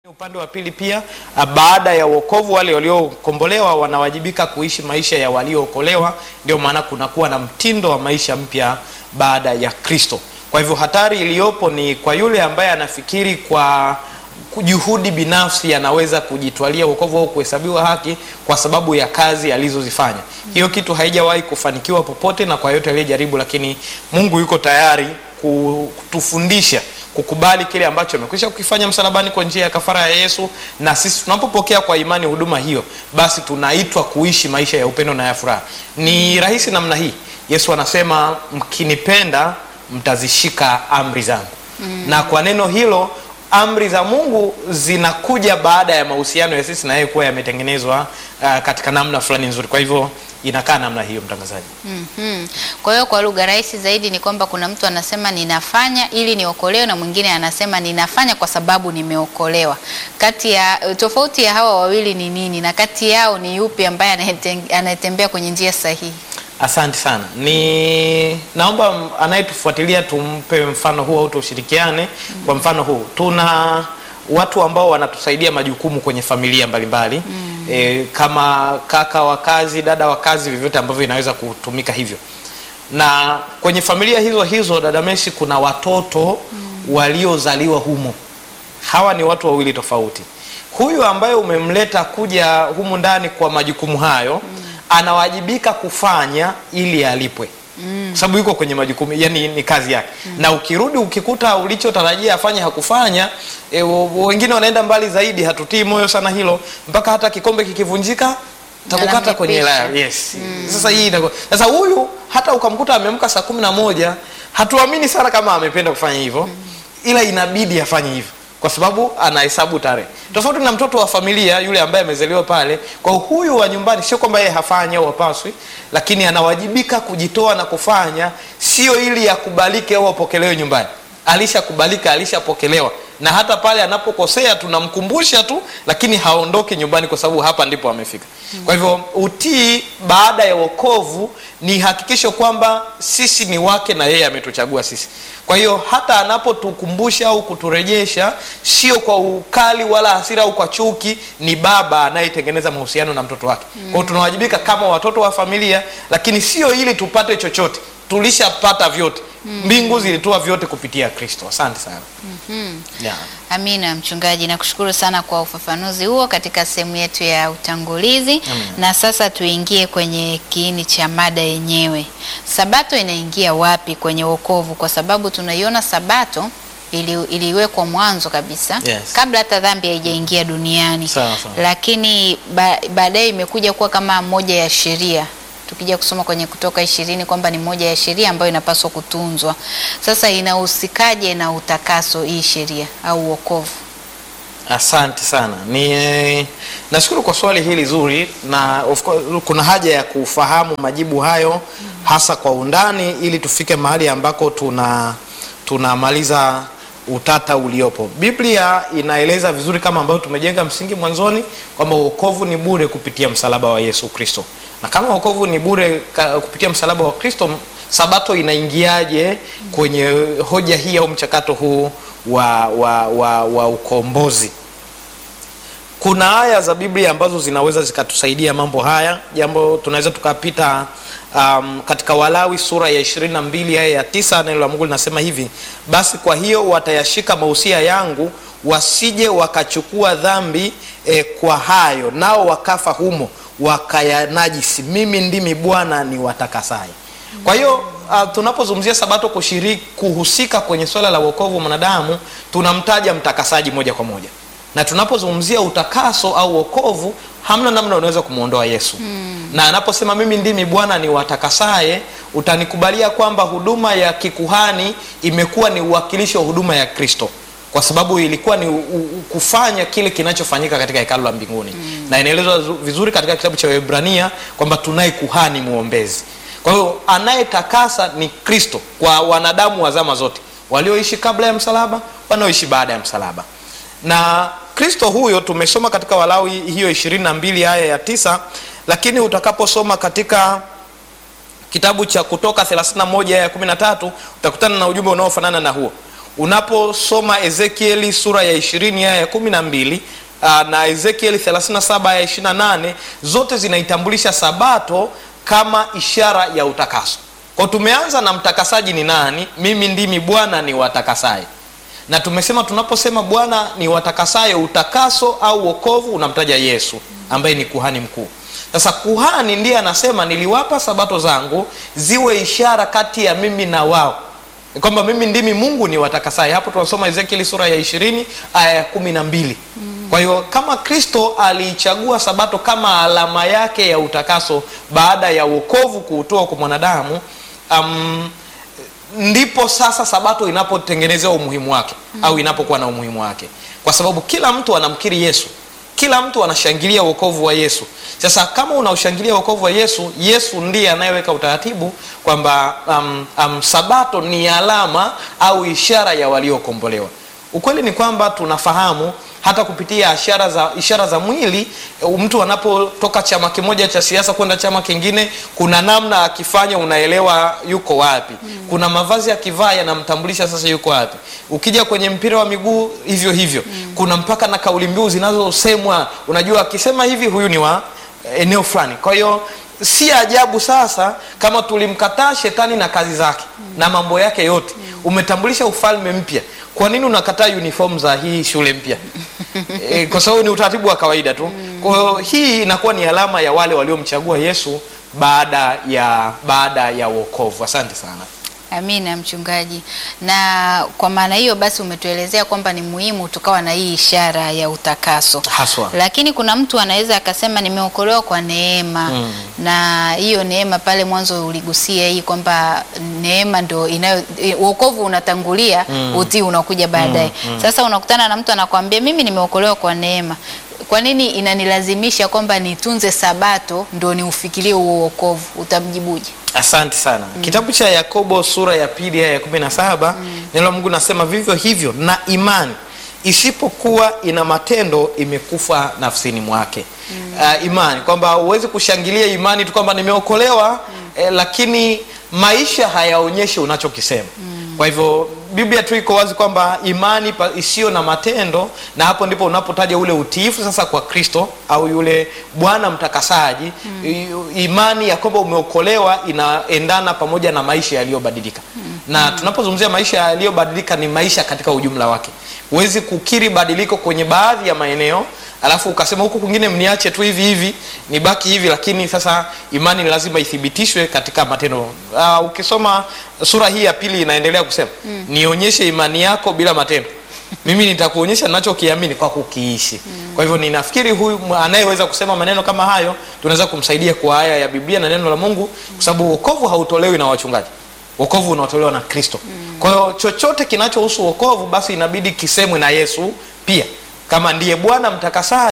Upande wa pili pia, baada ya wokovu, wale waliokombolewa wanawajibika kuishi maisha ya waliookolewa. Ndio maana kunakuwa na mtindo wa maisha mpya baada ya Kristo. Kwa hivyo hatari iliyopo ni kwa yule ambaye anafikiri kwa juhudi binafsi anaweza kujitwalia wokovu au kuhesabiwa haki kwa sababu ya kazi alizozifanya. Hiyo kitu haijawahi kufanikiwa popote na kwa yote aliyejaribu, lakini Mungu yuko tayari kutufundisha kukubali kile ambacho amekwisha kukifanya msalabani kwa njia ya kafara ya Yesu, na sisi tunapopokea kwa imani huduma hiyo, basi tunaitwa kuishi maisha ya upendo na ya furaha. Ni rahisi namna hii. Yesu anasema mkinipenda mtazishika amri zangu. Mm. Na kwa neno hilo amri za Mungu zinakuja baada ya mahusiano ya sisi na yeye kuwa yametengenezwa uh, katika namna fulani nzuri. Kwa hivyo inakaa namna hiyo, mtangazaji. mm -hmm. Kwa hiyo kwa lugha rahisi zaidi ni kwamba kuna mtu anasema ninafanya ili niokolewe, na mwingine anasema ninafanya kwa sababu nimeokolewa. Kati ya tofauti ya hawa wawili ni nini, na kati yao ni yupi ambaye anayetembea kwenye njia sahihi? Asante sana. Ni naomba anayetufuatilia tumpe mfano huu au tushirikiane. mm -hmm. Kwa mfano huu tuna watu ambao wanatusaidia majukumu kwenye familia mbalimbali mbali. mm. E, kama kaka wa kazi, dada wa kazi, vyovyote ambavyo inaweza kutumika hivyo. Na kwenye familia hizo hizo, dada Messi, kuna watoto mm. waliozaliwa humo. Hawa ni watu wawili tofauti. Huyu ambaye umemleta kuja humu ndani kwa majukumu hayo mm. anawajibika kufanya ili alipwe Mm. Kwa sababu yuko kwenye majukumu, yani ni kazi yake. Mm. Na ukirudi ukikuta ulichotarajia afanye hakufanya, e, wengine wanaenda mbali zaidi, hatutii moyo sana hilo, mpaka hata kikombe kikivunjika takukata kwenye la. Yes. Mm. Sasa hii itakuwa sasa, huyu hata ukamkuta ameamka saa kumi na moja, hatuamini sana kama amependa kufanya hivyo. Mm. Ila inabidi afanye hivyo kwa sababu anahesabu tarehe tofauti na mtoto wa familia yule ambaye amezaliwa pale. Kwa huyu wa nyumbani, sio kwamba yeye hafanyi au hapaswi, lakini anawajibika kujitoa na kufanya, sio ili akubalike au apokelewe nyumbani. Alishakubalika, alishapokelewa, na hata pale anapokosea tunamkumbusha tu, lakini haondoki nyumbani, kwa sababu hapa ndipo amefika. Kwa hivyo utii baada ya wokovu ni hakikisho kwamba sisi ni wake na yeye ametuchagua sisi. Kwa hiyo hata anapotukumbusha au kuturejesha, sio kwa ukali wala hasira au kwa chuki, ni baba anayetengeneza mahusiano na mtoto wake. Mm. Kwa hiyo tunawajibika kama watoto wa familia, lakini sio ili tupate chochote, tulishapata vyote. Mm. Mbingu zilitoa vyote kupitia Kristo. Asante sana. mm -hmm. Yeah. Amina mchungaji, nakushukuru sana kwa ufafanuzi huo katika sehemu yetu ya utangulizi. Amina. Na sasa tuingie kwenye kiini cha mada yenyewe. Sabato inaingia wapi kwenye wokovu? Kwa sababu tunaiona Sabato ili, iliwekwa mwanzo kabisa, Yes. kabla hata dhambi haijaingia duniani. Sawa, sawa. Lakini ba, baadaye imekuja kuwa kama moja ya sheria tukija kusoma kwenye Kutoka ishirini kwamba ni moja ya sheria ambayo inapaswa kutunzwa. Sasa inahusikaje na utakaso hii sheria au wokovu? Asante sana. Ni nashukuru kwa swali hili zuri, na of course, kuna haja ya kufahamu majibu hayo hasa kwa undani ili tufike mahali ambako tuna tunamaliza utata uliopo. Biblia inaeleza vizuri kama ambavyo tumejenga msingi mwanzoni kwamba wokovu ni bure kupitia msalaba wa Yesu Kristo. Na kama wokovu ni bure ka- kupitia msalaba wa Kristo, Sabato inaingiaje kwenye hoja hii au mchakato huu wa, wa, wa, wa ukombozi? Kuna aya za Biblia ambazo zinaweza zikatusaidia mambo haya. Jambo tunaweza tukapita um, katika Walawi sura ya 22 aya ya tisa, neno la Mungu linasema hivi: basi kwa hiyo watayashika mausia yangu, wasije wakachukua dhambi eh, kwa hayo, nao wakafa humo wakayanajisi. Mimi ndimi Bwana ni watakasaye. Kwa hiyo uh, tunapozungumzia Sabato kushiriki kuhusika kwenye swala la wokovu wa mwanadamu, tunamtaja mtakasaji moja kwa moja na tunapozungumzia utakaso au wokovu, hamna namna unaweza kumwondoa Yesu mm. na anaposema mimi ndimi Bwana ni watakasaye, utanikubalia kwamba huduma ya kikuhani imekuwa ni uwakilishi wa huduma ya Kristo, kwa sababu ilikuwa ni u, u, kufanya kile kinachofanyika katika hekalu la mbinguni mm. na inaelezwa zu- vizuri katika kitabu cha Waebrania kwamba tunaye kuhani mwombezi. Kwa hiyo anayetakasa ni Kristo kwa wanadamu wa zama zote, walioishi kabla ya msalaba, wanaoishi baada ya msalaba na Kristo huyo tumesoma katika Walawi hiyo ishirini na mbili aya ya tisa, lakini utakaposoma katika kitabu cha Kutoka 31 aya ya 13 utakutana na ujumbe unaofanana na huo. unaposoma ezekieli sura ya ishirini aya ya kumi na mbili uh, na ezekieli 37 aya 28 zote zinaitambulisha sabato kama ishara ya utakaso kwa tumeanza na mtakasaji ni nani mimi ndimi bwana ni watakasaye na tumesema tunaposema bwana ni watakasaye utakaso au wokovu unamtaja yesu ambaye ni kuhani mkuu sasa kuhani ndiye anasema niliwapa sabato zangu ziwe ishara kati ya mimi na wao kwamba mimi ndimi mungu ni watakasaye hapo tunasoma ezekieli sura ya ishirini aya ya kumi na mbili mm. kwa hiyo kama kristo aliichagua sabato kama alama yake ya utakaso baada ya uokovu kuutoa kwa mwanadamu um, ndipo sasa sabato inapotengenezewa umuhimu wake mm. au inapokuwa na umuhimu wake kwa sababu kila mtu anamkiri yesu kila mtu anashangilia uokovu wa yesu sasa kama unaushangilia uokovu wa yesu yesu ndiye anayeweka utaratibu kwamba um, um, sabato ni alama au ishara ya waliokombolewa ukweli ni kwamba tunafahamu hata kupitia ishara za, ishara za mwili mtu anapotoka chama kimoja cha siasa kwenda chama kingine kuna namna akifanya unaelewa yuko wapi mm. kuna mavazi akivaa yanamtambulisha sasa yuko wapi ukija kwenye mpira wa miguu hivyo hivyo mm. kuna mpaka na kauli mbiu zinazosemwa unajua akisema hivi huyu ni wa eneo fulani kwa hiyo si ajabu sasa kama tulimkataa shetani na kazi zake mm. na mambo yake yote mm. umetambulisha ufalme mpya kwa nini unakataa uniform za hii shule mpya e, kwa sababu ni utaratibu wa kawaida tu mm. kwa hiyo hii inakuwa ni alama ya wale waliomchagua yesu baada ya baada ya uokovu asante sana Amina mchungaji. Na kwa maana hiyo basi umetuelezea kwamba ni muhimu tukawa na hii ishara ya utakaso. haswa Lakini kuna mtu anaweza akasema nimeokolewa kwa neema Mm. na hiyo neema pale mwanzo uligusia hii kwamba neema ndo inayo eh, wokovu unatangulia Mm. utii unakuja baadaye. Sasa unakutana na mtu anakwambia mimi nimeokolewa kwa neema. Kwa nini inanilazimisha kwamba nitunze sabato ndo niufikirie huo wokovu? Utamjibuje? asante sana mm. kitabu cha yakobo sura ya pili aya ya kumi na saba neno la mungu nasema vivyo hivyo na imani isipokuwa ina matendo imekufa nafsini mwake mm. uh, imani kwamba huwezi kushangilia imani tu kwamba nimeokolewa mm. eh, lakini maisha hayaonyeshi unachokisema mm. kwa hivyo biblia tu iko wazi kwamba imani pa- isiyo na matendo na hapo ndipo unapotaja ule utiifu sasa kwa kristo au yule bwana mtakasaji mm. imani ya kwamba umeokolewa inaendana pamoja na maisha yaliyobadilika mm. na tunapozungumzia maisha yaliyobadilika ni maisha katika ujumla wake huwezi kukiri badiliko kwenye baadhi ya maeneo alafu ukasema huku kwingine mniache tu hivi hivi nibaki hivi lakini sasa imani ni lazima ithibitishwe katika matendo uh, ukisoma sura hii ya pili inaendelea kusema mm. nionyeshe imani yako bila matendo mimi nitakuonyesha nachokiamini kwa kukiishi mm. kwa hivyo ninafikiri huyu anayeweza kusema maneno kama hayo tunaweza kumsaidia kwa aya ya biblia na neno la mungu kwa sababu wokovu hautolewi na wachungaji wokovu unaotolewa na kristo mm. kwa hiyo chochote kinachohusu wokovu basi inabidi kisemwe na yesu pia kama ndiye bwana mtakasaji